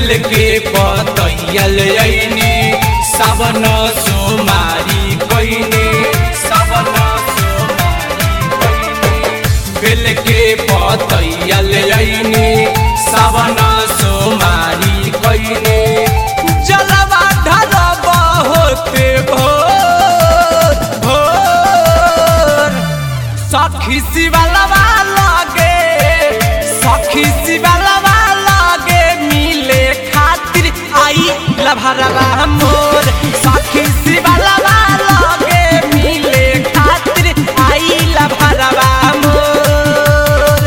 बेल के पतैयल ऐनी सावन सोमारी कैनी सावन सोमारी कैनी बेल के पतैयल ऐनी सावन सोमारी कैनी जलवा ढलबा होते भोर भोर सखी शिवलवा लागे सखी शिवलवा लागे मिले खातिर आई लभरवा मोर सखी शिवलवा लागे मिले खातिर आई लभरवा मोर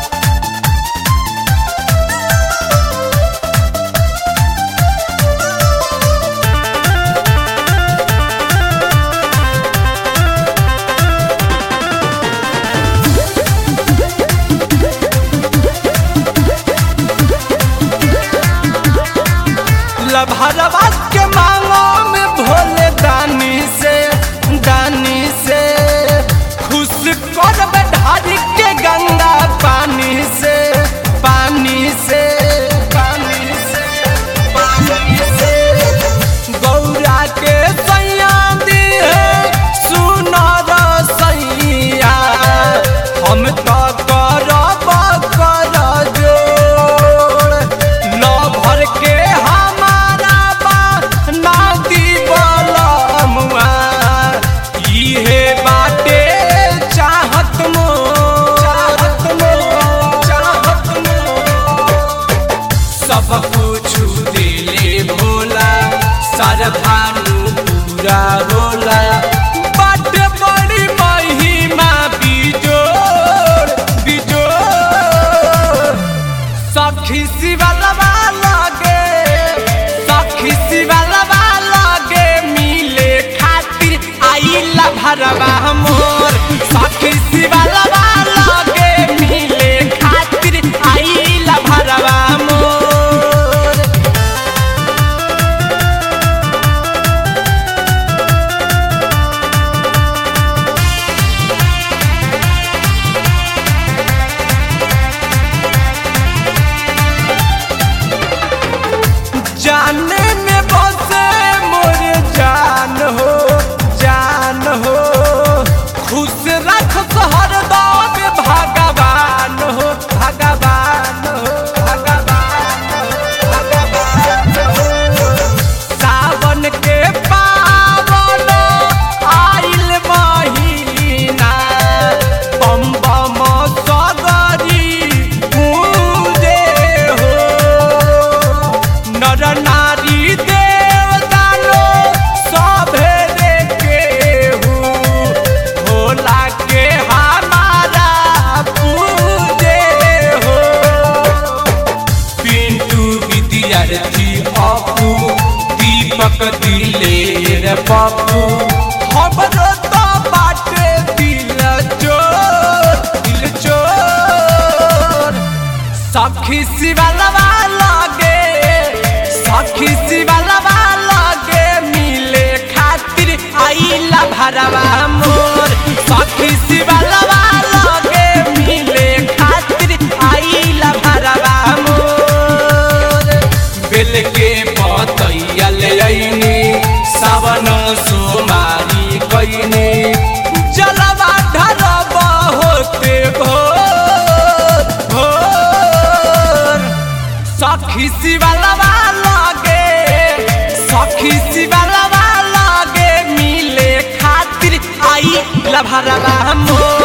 लभरवा के मांगो में भोले दानी से दानी से खुश करब ढारी के गंगा पानी से पानी से पानी से पानी से गौरा के सैया दिए सुनर सैया हम तो करब कर जोड़ लभर के हमारा बा नादी बलमुआ इहे बाटे चाहत मो चाहत मो चाहत मो सब कुछ दिले भोला सरधानु पूरा होला बट बड़ी महिमा बिजोड़ बिजोड़ सखी शिवलवा लागे सखी शिवलवा लागे मिले खातिर आई लभरवा मोर सखी शिवलवा लागे मिले खातिर आई लभरवा मोर जाने में बसे मोर जान हो जान हो खुश रख हरदम भगवान हो भगवान हो भगवान हो भगवान हो सावन के पावन आइल महीना बम बम सगरी पूजे हो नर नारी देवता लो सभे देखे भोला के हमारा पूजे हो पिंटू विद्यार्थी अपू दीपक दिलेर पप्पू हमरो तो बाटे दिल चोर दिल चोर सखी शिवलवा लागे सखी शिवलवा लागे मिले खातिर आई लभरवा मोर सखी शिवलवा लागे मिले खातिर आई लभरवा मोर बेल के पतैयल ऐनी सावन सोमारी कैनी जलवा ढलबा होते भोर भोर सखी शिवलवा लागे सखी शिवलवा लागे मिले खातिर आई लभरवा मोर